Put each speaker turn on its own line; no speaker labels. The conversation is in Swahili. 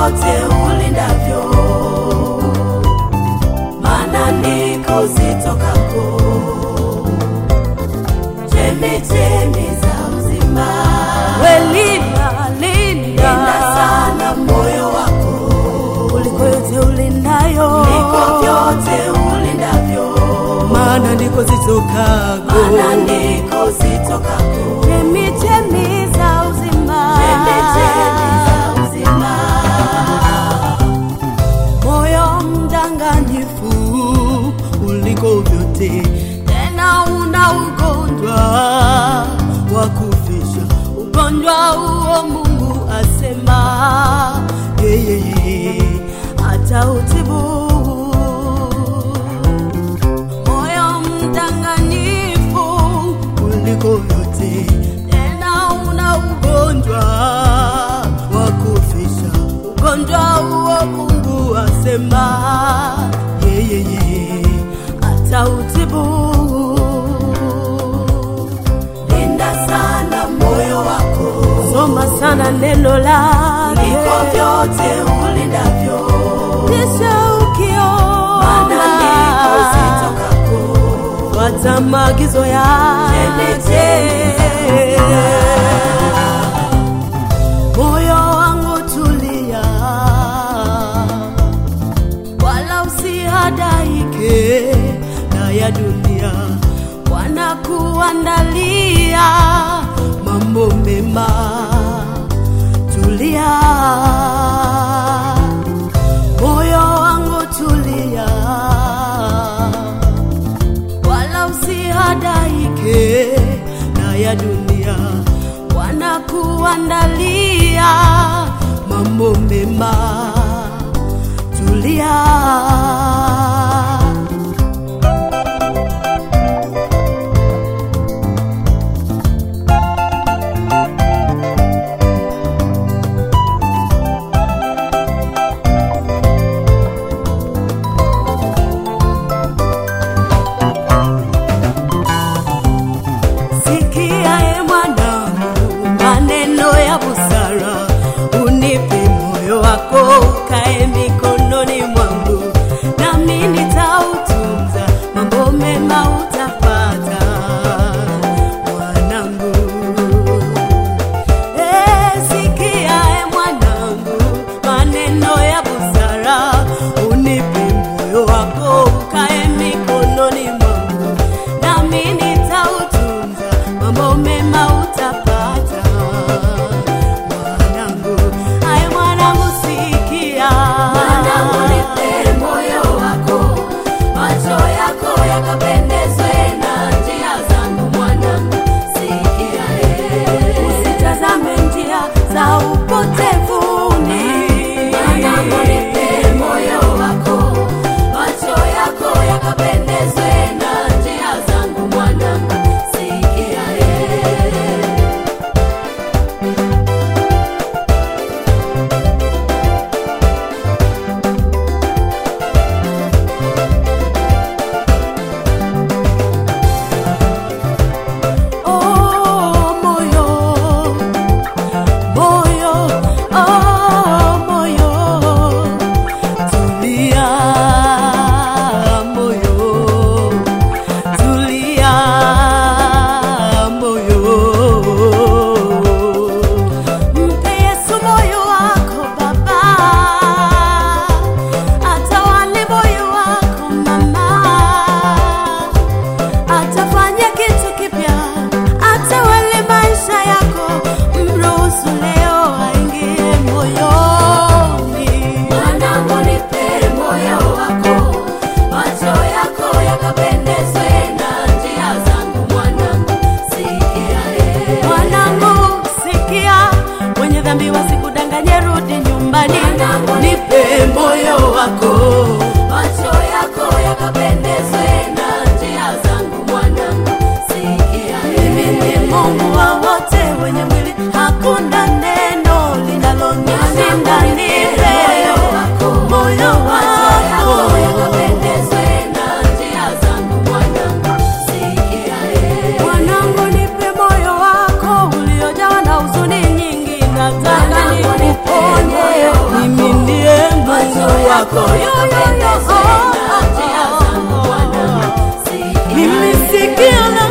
vyote ulindavyo, maana ndiko zitokako chemichemi za uzima.
Welinda, linda
Linda sana moyo wako
kuliko yote ulindayo,
kuliko vyote ulindavyo,
maana ndiko zitokako
maana ndiko zitokako
chemichemi za uzima.
chemichemi za uzima.
moyo mdanganyifu uliko vyote, tena una ugonjwa wa kufisha. Ugonjwa huo Mungu asema yeye atautibu. Moyo mdanganyifu uliko vyote, tena una ugonjwa wa kufisha. Ugonjwa huo Mungu asema yeye atautibu.
Linda sana moyo wako
Soma sana neno lake,
kuliko vyote ulindavyo,
kisha
maana ndiko
ukiona
zitokako
fuata maagizo
chemichemi
yake. Moyo wangu tulia, wala usihadaike na ya dunia, wanakuandalia mambo mema. Tulia, moyo wangu tulia wala usihadaike na ya dunia, wanakuandalia mambo mema. Tulia. Sikia e mwanangu, maneno ya busara, unipe moyo wako ukae mikononi mwangu, nami nitautunza, mambo mema utapata mwanangu. Eh, sikia e mwanangu, maneno ya busara, unipe moyo wako ukae mikononi mwangu, nami nitautunza, mambo mema utapata mwanangu. Ai mwanangu, sikia
Mwanangu, nipe moyo wako, macho yako yakapendezwe na njia zangu. Mwanangu, sikia eh.
usitazame njia za upotevuni.
Mwanangu, nipe moyo wako, macho yako yakapendezwe na njia zangu. Mwanangu, sikia eh.
Oh, moyo, moyo, oh, moyo, tulia, moyo, tulia, moyo. Mpe Yesu moyo wako baba, atawale moyo wako mama atafanya kitu kipya, atawale maisha yako. Mruhusu leo aingie moyoni.
Mwanangu, nipe moyo wako, macho yako yakapendezwe na njia zangu. Mwanangu, sikia eh.
Mwanangu, sikia, wenye dhambi wasikudanganye, rudi nyumbani.
Mwanangu,
Nipe moyo wako,
macho yako yakapendezwe na njia zangu. Mwanangu, sikia
mimi
eh.
ni Mungu wa wote wenye mwili, hakuna neno linalonishinda. Nipe moyo wako. Mwanangu, nipe moyo wako uliojawa na huzuni nyingi, nataka
Mwanangu, nipe
nikuponye
moyo wako.
mimi Mungu wako
yakapendezwe na njia zangu mwanangu sikia
mimi sikio la